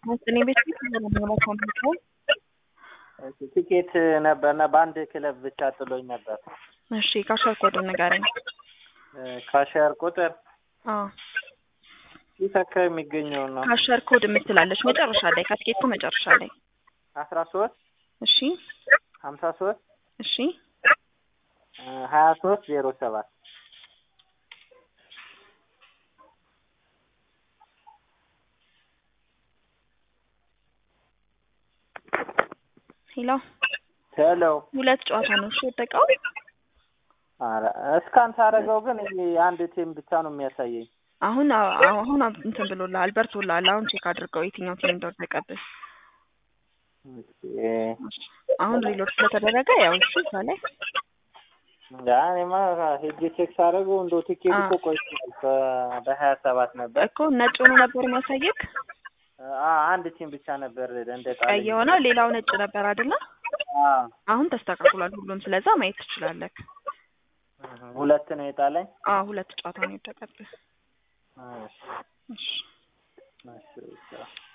እኔ ቤት ፊት ለመግባት ሆነ ቲኬት ነበርና በአንድ ክለብ ብቻ ጥሎኝ ነበር። እሺ ካሸር ኮድ ንገረኝ። ካሸር ቁጥር አዎ የት አካባቢ የሚገኘው ነው? ካሸር ኮድ የምትላለች መጨረሻ ላይ ከትኬቱ መጨረሻ ላይ አስራ ሶስት እሺ ሀምሳ ሶስት እሺ ሀያ ሶስት ዜሮ ሰባት ሄሎ ሄሎ ሁለት ጨዋታ ነው እሺ የወደቀው ኧረ እስካን ሳደርገው ግን ይሄ አንድ ቲም ብቻ ነው የሚያሳየኝ። አሁን አሁን እንትን ብሎልሃል በርቶልሃል አሁን ቼክ አድርገው የትኛው ቲም እንደወደቀብህ አሁን ሪሎድ ስለተደረገ ያው እሺ እዛ ላይ ያ እኔማ ሄጄ ቼክ ሳደርገው እንደው ቲኬት እኮ ቆይቶ በሀያ ሰባት ነበር እኮ ነጭ ሆኖ ነበር የሚያሳየክ አ- አንድ ቲም ብቻ ነበር እንደ ጣለኝ። ቀይ የሆነው ሌላው ነጭ ነበር አይደለ አዎ አሁን ተስተካክሏል ሁሉም ስለዛ ማየት ትችላለህ ሁለት ነው የጣለኝ። አዎ ሁለት ጨዋታ ነው የወደቀብህ እሺ እሺ እሺ